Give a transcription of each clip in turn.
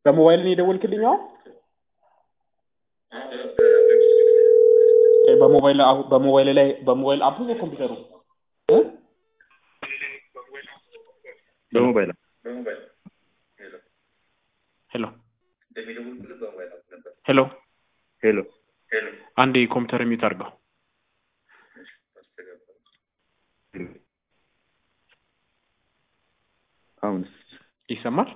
በሞባይል ነው የደወልክልኝ? አሁን እ በሞባይል አሁ- በሞባይል ላይ በሞባይል አፕ ነው ኮምፒውተሩ እ? በሞባይል ሄሎ ሄሎ ሄሎ አንዴ ኮምፒውተር ሚዩት አድርገው። አሁንስ ይሰማል?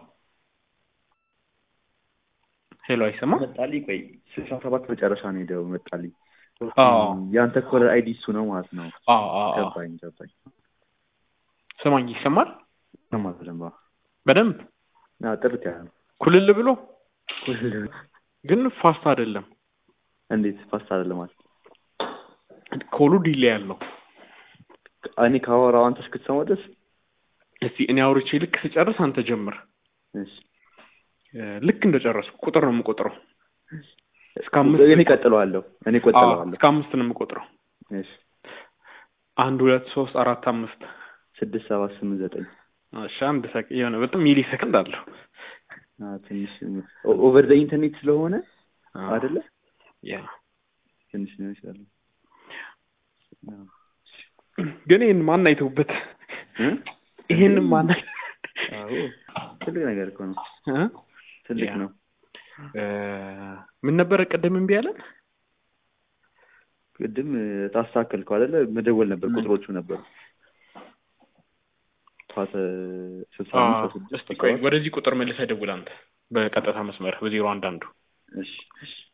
ሄሎ አይሰማም? መጣልኝ። ቆይ ስልሳ ሰባት መጨረሻ ነው ሄደው መጣልኝ። አዎ የአንተ ኮለር አይዲ እሱ ነው ማለት ነው። አዎ አዎ አዎ። ገባኝ ገባኝ። ስማኝ ይሰማል? ሰማ በደንብ በደንብ አዎ፣ ጥርት ያለ ነው። ኩልል ብሎ ኩል ግን ፋስት አይደለም። እንዴት ፋስት አይደለም ማለት ኮሉ ዲሌ ያለው። እኔ ካወራው አንተ እስክትሰማው ድረስ እስቲ እኔ አውርቼ ልክ ስጨርስ አንተ ጀምር። እሺ እ፣ ልክ እንደጨረስኩ ቁጥር ነው የምቆጥረው። እስከ አምስት እኔ ቀጥለዋለሁ እኔ አዎ፣ ቆጥለዋለሁ። እስከ አምስት ነው የምቆጥረው። እሺ አንድ ሁለት ሶስት አራት አምስት ስድስት ሰባት ስምንት ዘጠኝ እሺ አንድ ሰክ የሆነ በጣም ሚሊ ሰከንድ አለው አዎ፣ ትንሽ ኦቨር ዘ ኢንተርኔት ስለሆነ አዎ። አይደለ ያ ትንሽ ሊሆን ይችላል። አዎ። ግን ይህን ማን አይተውበት? እ? ይሄን ማን አይ- አዎ ትልቅ ነገር እኮ ነው። እ? ትልቅ ያ። ነው። እ፣ ምን ነበረ ቅድም እምቢ ያለን? ቅድም ታስተካከልከው አይደለ? መደወል ነበር፣ ምን? ቁጥሮቹ ነበሩ። ፓተ ስልሳ አዎ። አምስት ስድስት እስቲ ቆይ ወደዚህ ቁጥር መልሰህ ደውል አንተ በቀጥታ መስመር በዜሮ አንድ አንዱ እሺ እሺ